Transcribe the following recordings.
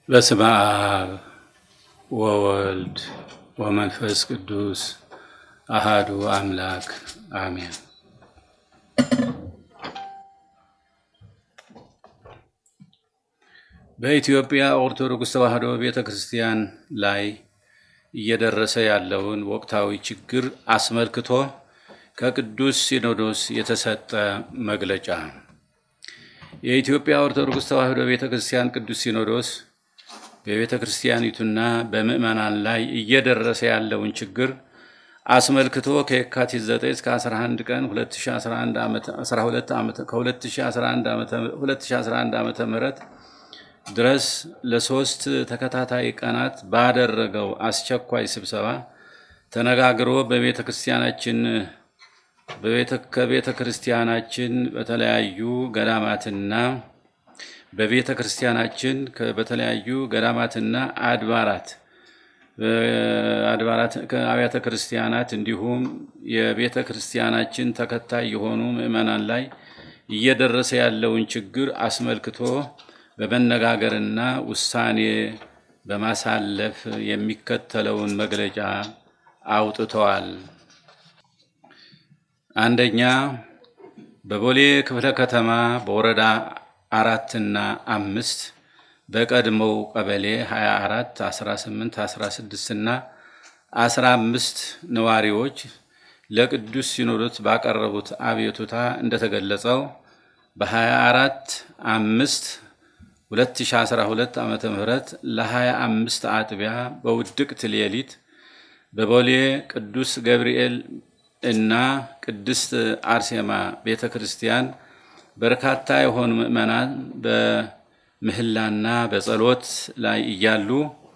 በስመ አብ ወወልድ ወመንፈስ ቅዱስ አሃዱ አምላክ አሜን። በኢትዮጵያ ኦርቶዶክስ ተዋሕዶ ቤተ ክርስቲያን ላይ እየደረሰ ያለውን ወቅታዊ ችግር አስመልክቶ ከቅዱስ ሲኖዶስ የተሰጠ መግለጫ። የኢትዮጵያ ኦርቶዶክስ ተዋሕዶ ቤተ ክርስቲያን ቅዱስ ሲኖዶስ በቤተ ክርስቲያኒቱና በምዕመናን ላይ እየደረሰ ያለውን ችግር አስመልክቶ ከየካቲት 9 እስከ 11 ቀን 2011 ዓመተ ምህረት ድረስ ለሶስት ተከታታይ ቀናት ባደረገው አስቸኳይ ስብሰባ ተነጋግሮ በቤተ ክርስቲያናችን ከቤተ ክርስቲያናችን በተለያዩ ገዳማትና በቤተ ክርስቲያናችን በተለያዩ ገዳማትና አድባራት አድባራት አብያተ ክርስቲያናት እንዲሁም የቤተ ክርስቲያናችን ተከታይ የሆኑ ምዕመናን ላይ እየደረሰ ያለውን ችግር አስመልክቶ በመነጋገርና ውሳኔ በማሳለፍ የሚከተለውን መግለጫ አውጥተዋል። አንደኛ፣ በቦሌ ክፍለ ከተማ በወረዳ አራትና አምስት በቀድሞው ቀበሌ 24 18 16 እና 15 ነዋሪዎች ለቅዱስ ሲኖዶስ ባቀረቡት አቤቱታ እንደተገለጸው በ24 5 2012 ዓ ም ለ25 አጥቢያ በውድቅት ሌሊት በቦሌ ቅዱስ ገብርኤል እና ቅድስት አርሴማ ቤተ ክርስቲያን በርካታ የሆኑ ምዕመናን በምህላና በጸሎት ላይ እያሉ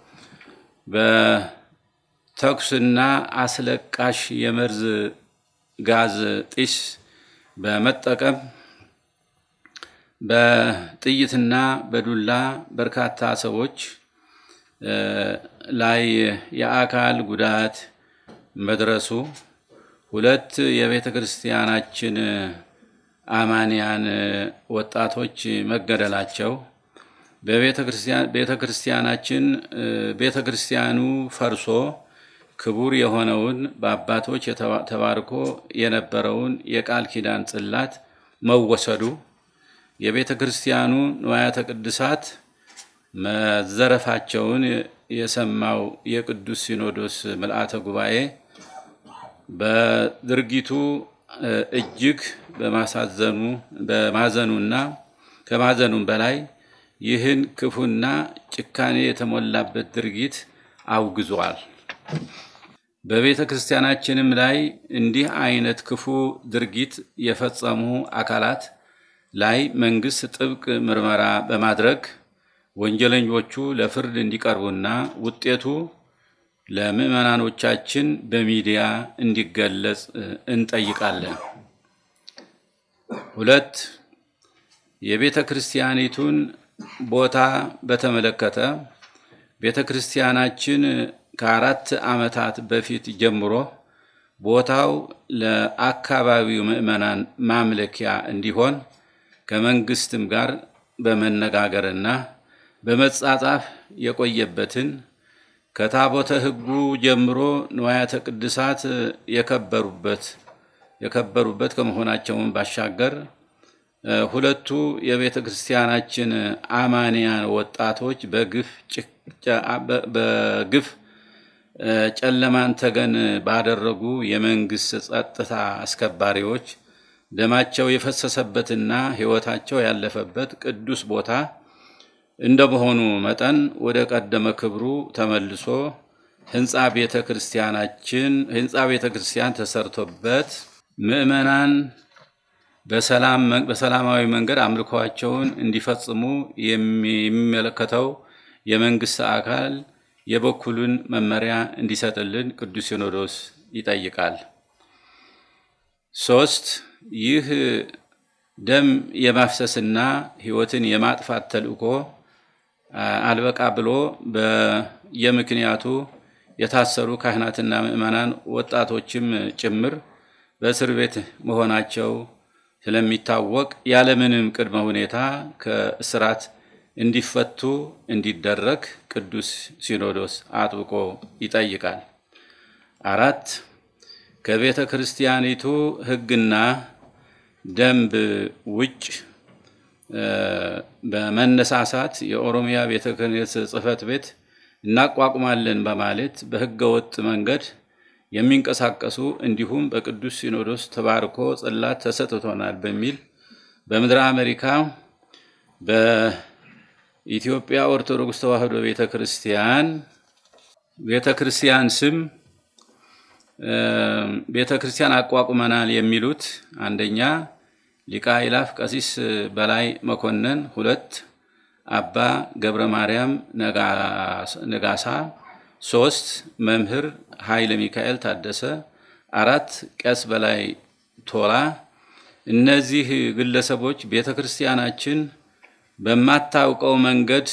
በተኩስና አስለቃሽ የመርዝ ጋዝ ጢስ በመጠቀም በጥይትና በዱላ በርካታ ሰዎች ላይ የአካል ጉዳት መድረሱ፣ ሁለት የቤተ ክርስቲያናችን አማንያን ወጣቶች መገደላቸው፣ በቤተ ክርስቲያናችን ቤተ ክርስቲያኑ ፈርሶ ክቡር የሆነውን በአባቶች ተባርኮ የነበረውን የቃል ኪዳን ጽላት መወሰዱ የቤተ ክርስቲያኑ ንዋያተ ቅድሳት መዘረፋቸውን የሰማው የቅዱስ ሲኖዶስ ምልአተ ጉባኤ በድርጊቱ እጅግ በማሳዘኑ በማዘኑና ከማዘኑም በላይ ይህን ክፉና ጭካኔ የተሞላበት ድርጊት አውግዟል። በቤተ ክርስቲያናችንም ላይ እንዲህ አይነት ክፉ ድርጊት የፈጸሙ አካላት ላይ መንግስት ጥብቅ ምርመራ በማድረግ ወንጀለኞቹ ለፍርድ እንዲቀርቡና ውጤቱ ለምዕመናኖቻችን በሚዲያ እንዲገለጽ እንጠይቃለን። ሁለት የቤተ ክርስቲያኒቱን ቦታ በተመለከተ ቤተ ክርስቲያናችን ከአራት ዓመታት በፊት ጀምሮ ቦታው ለአካባቢው ምዕመናን ማምለኪያ እንዲሆን ከመንግስትም ጋር በመነጋገርና በመጻጻፍ የቆየበትን ከታቦተ ሕጉ ጀምሮ ንዋያተ ቅድሳት የከበሩበት የከበሩበት ከመሆናቸውን ባሻገር ሁለቱ የቤተ ክርስቲያናችን አማንያን ወጣቶች በግፍ ጨለማን ተገን ባደረጉ የመንግስት ጸጥታ አስከባሪዎች ደማቸው የፈሰሰበትና ሕይወታቸው ያለፈበት ቅዱስ ቦታ እንደመሆኑ መጠን ወደ ቀደመ ክብሩ ተመልሶ ህንፃ ቤተ ክርስቲያናችን ህንፃ ቤተ ክርስቲያን ተሰርቶበት ምዕመናን በሰላማዊ መንገድ አምልኮዋቸውን እንዲፈጽሙ የሚመለከተው የመንግስት አካል የበኩሉን መመሪያ እንዲሰጥልን ቅዱስ ሲኖዶስ ይጠይቃል። ሶስት ይህ ደም የማፍሰስና ሕይወትን የማጥፋት ተልእኮ አልበቃ ብሎ በየምክንያቱ የታሰሩ ካህናትና ምዕመናን ወጣቶችም ጭምር በእስር ቤት መሆናቸው ስለሚታወቅ ያለምንም ቅድመ ሁኔታ ከእስራት እንዲፈቱ እንዲደረግ ቅዱስ ሲኖዶስ አጥብቆ ይጠይቃል። አራት ከቤተ ክርስቲያኒቱ ሕግና ደንብ ውጭ በመነሳሳት የኦሮሚያ ቤተ ክህነት ጽሕፈት ቤት እናቋቁማለን በማለት በሕገ ወጥ መንገድ የሚንቀሳቀሱ እንዲሁም በቅዱስ ሲኖዶስ ተባርኮ ጽላት ተሰጥቶናል በሚል በምድረ አሜሪካ በኢትዮጵያ ኦርቶዶክስ ተዋሕዶ ቤተ ክርስቲያን ቤተ ክርስቲያን ስም ቤተ ክርስቲያን አቋቁመናል የሚሉት አንደኛ ሊቀ አእላፍ ቀሲስ በላይ መኮንን፣ ሁለት አባ ገብረ ማርያም ነጋሳ፣ ሶስት መምህር ኃይለ ሚካኤል ታደሰ፣ አራት ቄስ በላይ ቶላ። እነዚህ ግለሰቦች ቤተ ክርስቲያናችን በማታውቀው መንገድ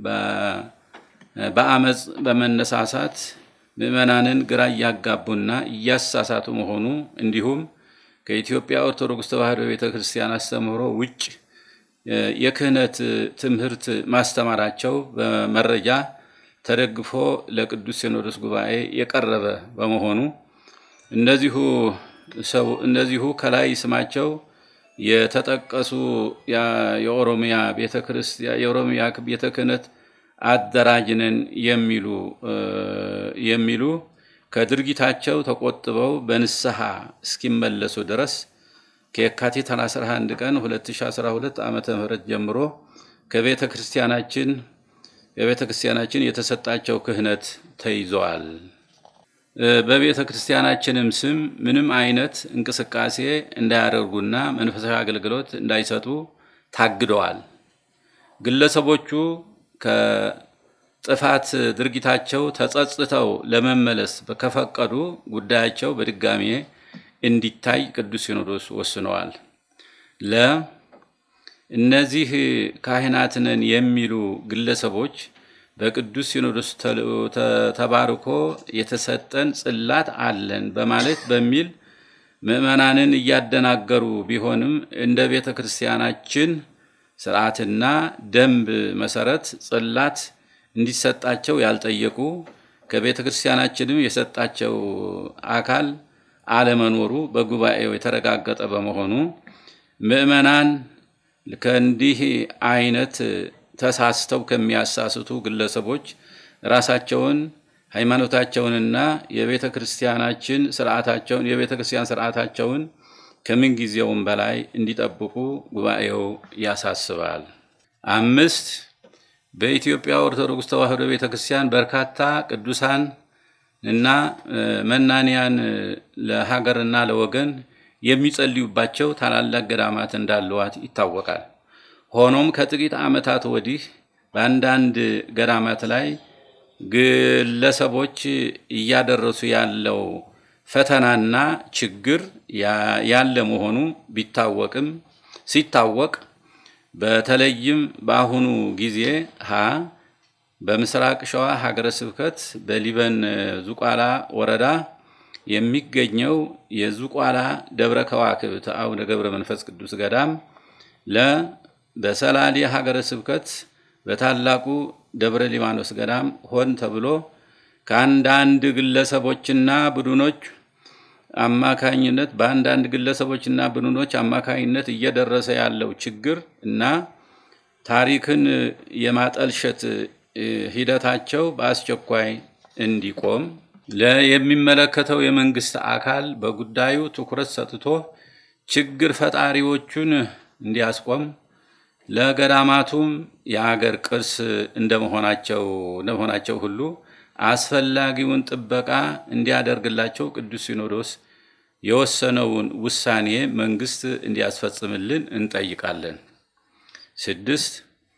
በአመፅ በመነሳሳት ምዕመናንን ግራ እያጋቡና እያሳሳቱ መሆኑ እንዲሁም ከኢትዮጵያ ኦርቶዶክስ ተዋሕዶ ቤተ ክርስቲያን አስተምህሮ ውጭ የክህነት ትምህርት ማስተማራቸው በመረጃ ተደግፎ ለቅዱስ ሲኖዶስ ጉባኤ የቀረበ በመሆኑ እነዚሁ ሰው እነዚሁ ከላይ ስማቸው የተጠቀሱ የኦሮሚያ ቤተ ክርስቲያን የኦሮሚያ ቤተ ክህነት አደራጅነን የሚሉ የሚሉ ከድርጊታቸው ተቆጥበው በንስሐ እስኪመለሱ ድረስ ከየካቲት 11 ቀን 2012 ዓ ም ጀምሮ ከቤተ ክርስቲያናችን የቤተ ክርስቲያናችን የተሰጣቸው ክህነት ተይዘዋል። በቤተ ክርስቲያናችንም ስም ምንም አይነት እንቅስቃሴ እንዳያደርጉና መንፈሳዊ አገልግሎት እንዳይሰጡ ታግደዋል። ግለሰቦቹ ከጥፋት ድርጊታቸው ተጸጽተው ለመመለስ ከፈቀዱ ጉዳያቸው በድጋሜ እንዲታይ ቅዱስ ሲኖዶስ ወስነዋል። ለ እነዚህ ካህናት ነን የሚሉ ግለሰቦች በቅዱስ ሲኖዶስ ተባርኮ የተሰጠን ጽላት አለን በማለት በሚል ምዕመናንን እያደናገሩ ቢሆንም እንደ ቤተ ክርስቲያናችን ስርዓትና ደንብ መሰረት ጽላት እንዲሰጣቸው ያልጠየቁ ከቤተ ክርስቲያናችንም የሰጣቸው አካል አለመኖሩ በጉባኤው የተረጋገጠ በመሆኑ ምዕመናን ከእንዲህ አይነት ተሳስተው ከሚያሳስቱ ግለሰቦች ራሳቸውን ሃይማኖታቸውንና የቤተ ክርስቲያናችን ስርዓታቸውን የቤተ ክርስቲያን ስርዓታቸውን ከምን ጊዜውም በላይ እንዲጠብቁ ጉባኤው ያሳስባል። አምስት በኢትዮጵያ ኦርቶዶክስ ተዋሕዶ ቤተ ክርስቲያን በርካታ ቅዱሳን እና መናንያን ለሀገርና ለወገን የሚጸልዩባቸው ታላላቅ ገዳማት እንዳለዋት ይታወቃል። ሆኖም ከጥቂት ዓመታት ወዲህ በአንዳንድ ገዳማት ላይ ግለሰቦች እያደረሱ ያለው ፈተናና ችግር ያለ መሆኑ ቢታወቅም ሲታወቅ በተለይም በአሁኑ ጊዜ ሀ በምስራቅ ሸዋ ሀገረ ስብከት በሊበን ዙቋላ ወረዳ የሚገኘው የዙቋላ ደብረ ከዋክብት አቡነ ገብረ መንፈስ ቅዱስ ገዳም ለ በሰላሌ ሀገረ ስብከት በታላቁ ደብረ ሊባኖስ ገዳም ሆን ተብሎ ከአንዳንድ ግለሰቦችና ቡድኖች አማካኝነት በአንዳንድ ግለሰቦችና ቡድኖች አማካኝነት እየደረሰ ያለው ችግር እና ታሪክን የማጠልሸት ሂደታቸው በአስቸኳይ እንዲቆም የሚመለከተው የመንግስት አካል በጉዳዩ ትኩረት ሰጥቶ ችግር ፈጣሪዎቹን እንዲያስቆም ለገዳማቱም የአገር ቅርስ እንደመሆናቸው እንደመሆናቸው ሁሉ አስፈላጊውን ጥበቃ እንዲያደርግላቸው ቅዱስ ሲኖዶስ የወሰነውን ውሳኔ መንግስት እንዲያስፈጽምልን እንጠይቃለን። ስድስት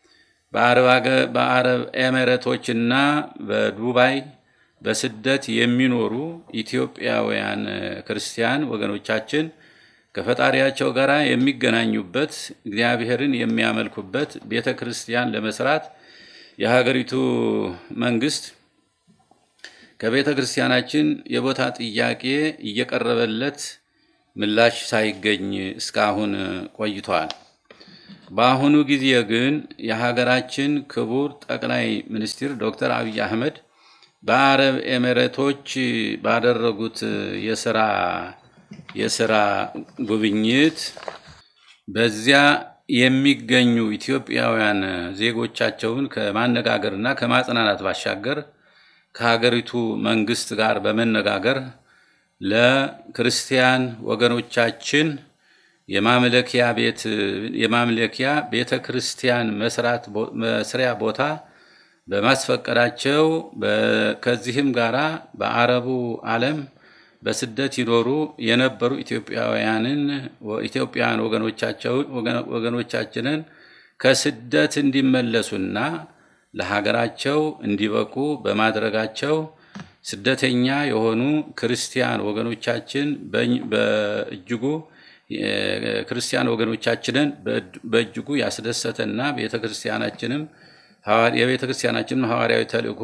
በአረብ ኤሜሬቶችና በዱባይ በስደት የሚኖሩ ኢትዮጵያውያን ክርስቲያን ወገኖቻችን ከፈጣሪያቸው ጋር የሚገናኙበት እግዚአብሔርን የሚያመልኩበት ቤተ ክርስቲያን ለመስራት የሀገሪቱ መንግስት ከቤተ ክርስቲያናችን የቦታ ጥያቄ እየቀረበለት ምላሽ ሳይገኝ እስካሁን ቆይቷል። በአሁኑ ጊዜ ግን የሀገራችን ክቡር ጠቅላይ ሚኒስትር ዶክተር አብይ አህመድ በአረብ ኤሚሬቶች ባደረጉት የስራ የስራ ጉብኝት በዚያ የሚገኙ ኢትዮጵያውያን ዜጎቻቸውን ከማነጋገርና ከማጽናናት ባሻገር ከሀገሪቱ መንግስት ጋር በመነጋገር ለክርስቲያን ወገኖቻችን የማምለኪያ ቤት የማምለኪያ ቤተ ክርስቲያን መስራት መስሪያ ቦታ በማስፈቀዳቸው ከዚህም ጋራ በአረቡ ዓለም በስደት ይኖሩ የነበሩ ኢትዮጵያውያንን ኢትዮጵያውያን ወገኖቻችንን ከስደት እንዲመለሱና ለሀገራቸው እንዲበቁ በማድረጋቸው ስደተኛ የሆኑ ክርስቲያን ወገኖቻችን በእጅጉ ክርስቲያን ወገኖቻችንን በእጅጉ ያስደሰተና ቤተ ክርስቲያናችንም የቤተ ክርስቲያናችንም ሐዋርያዊ ተልእኮ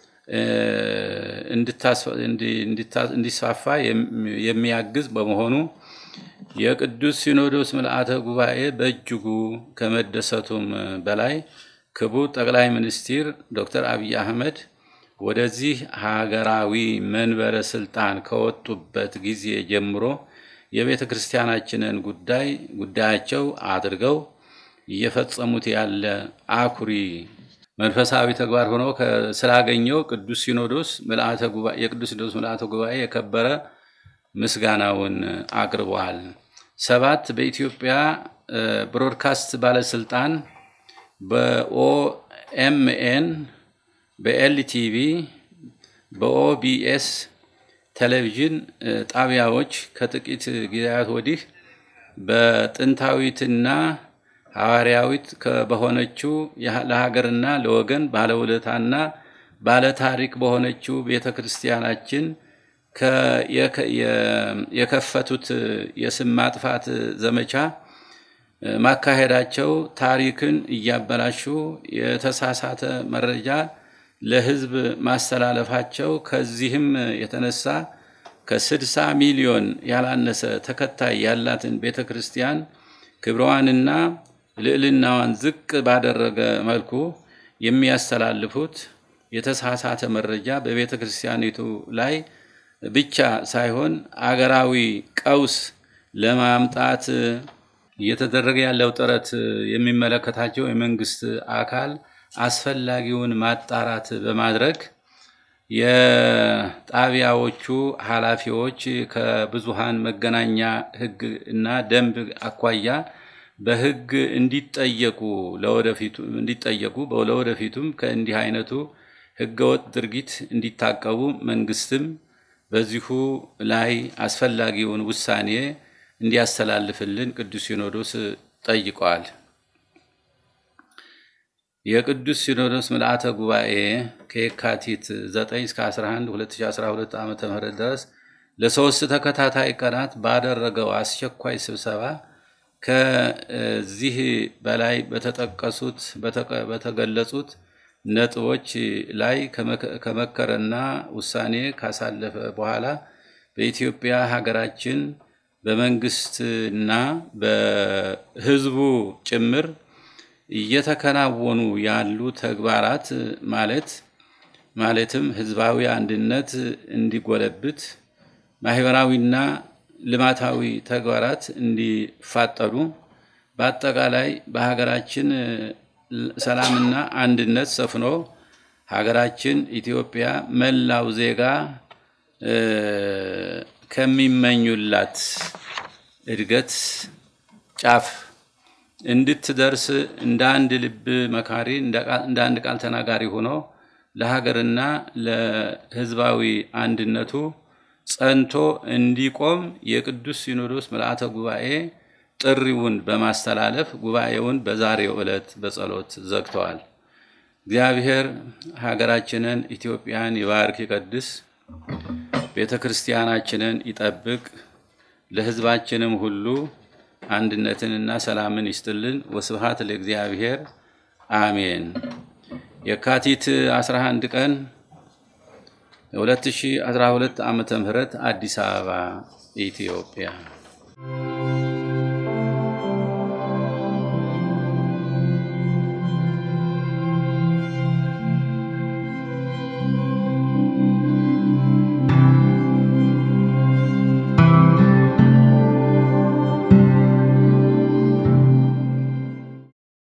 እንዲስፋፋ የሚያግዝ በመሆኑ የቅዱስ ሲኖዶስ ምልአተ ጉባኤ በእጅጉ ከመደሰቱም በላይ ክቡር ጠቅላይ ሚኒስትር ዶክተር አብይ አህመድ ወደዚህ ሀገራዊ መንበረ ስልጣን ከወጡበት ጊዜ ጀምሮ የቤተ ክርስቲያናችንን ጉዳይ ጉዳያቸው አድርገው እየፈጸሙት ያለ አኩሪ መንፈሳዊ ተግባር ሆኖ ስላገኘው ቅዱስ ሲኖዶስ ምልአተ ጉባኤ የቅዱስ ሲኖዶስ ምልአተ ጉባኤ የከበረ ምስጋናውን አቅርበዋል። ሰባት በኢትዮጵያ ብሮድካስት ባለስልጣን በኦኤምኤን፣ በኤልቲቪ፣ በኦቢኤስ ቴሌቪዥን ጣቢያዎች ከጥቂት ጊዜያት ወዲህ በጥንታዊትና ሐዋርያዊት በሆነችው ለሀገርና ለወገን ባለውለታና ባለታሪክ በሆነችው ቤተ ክርስቲያናችን የከፈቱት የስም ማጥፋት ዘመቻ ማካሄዳቸው ታሪክን እያበላሹ የተሳሳተ መረጃ ለሕዝብ ማስተላለፋቸው ከዚህም የተነሳ ከስድሳ ሚሊዮን ያላነሰ ተከታይ ያላትን ቤተ ክርስቲያን ክብረዋንና ልዕልናዋን ዝቅ ባደረገ መልኩ የሚያስተላልፉት የተሳሳተ መረጃ በቤተ ክርስቲያኒቱ ላይ ብቻ ሳይሆን አገራዊ ቀውስ ለማምጣት እየተደረገ ያለው ጥረት የሚመለከታቸው የመንግስት አካል አስፈላጊውን ማጣራት በማድረግ የጣቢያዎቹ ኃላፊዎች ከብዙሃን መገናኛ ሕግ እና ደንብ አኳያ በሕግ እንዲጠየቁ ለወደፊቱ እንዲጠየቁ ለወደፊቱም ከእንዲህ አይነቱ ሕገወጥ ድርጊት እንዲታቀቡ መንግስትም በዚሁ ላይ አስፈላጊውን ውሳኔ እንዲያስተላልፍልን ቅዱስ ሲኖዶስ ጠይቀዋል። የቅዱስ ሲኖዶስ ምልአተ ጉባኤ ከየካቲት 9 እስከ 11 2012 ዓ ም ድረስ ለሶስት ተከታታይ ቀናት ባደረገው አስቸኳይ ስብሰባ ከዚህ በላይ በተጠቀሱት በተገለጹት ነጥቦች ላይ ከመከረና ውሳኔ ካሳለፈ በኋላ በኢትዮጵያ ሀገራችን በመንግስትና በሕዝቡ ጭምር እየተከናወኑ ያሉ ተግባራት ማለት ማለትም ህዝባዊ አንድነት እንዲጎለብት ማህበራዊና ልማታዊ ተግባራት እንዲፋጠኑ በአጠቃላይ በሀገራችን ሰላምና አንድነት ሰፍኖ ሀገራችን ኢትዮጵያ መላው ዜጋ ከሚመኙላት እድገት ጫፍ እንድትደርስ እንደ አንድ ልብ መካሪ እንደ አንድ ቃል ተናጋሪ ሆኖ ለሀገርና ለህዝባዊ አንድነቱ ጸንቶ እንዲቆም የቅዱስ ሲኖዶስ ምልአተ ጉባኤ ጥሪውን በማስተላለፍ ጉባኤውን በዛሬው ዕለት በጸሎት ዘግተዋል። እግዚአብሔር ሀገራችንን ኢትዮጵያን ይባርክ ይቀድስ፣ ቤተ ክርስቲያናችንን ይጠብቅ፣ ለህዝባችንም ሁሉ አንድነትንና ሰላምን ይስጥልን። ወስብሃት ለእግዚአብሔር አሜን። የካቲት 11 ቀን 2012 ዓመተ ምህረት አዲስ አበባ ኢትዮጵያ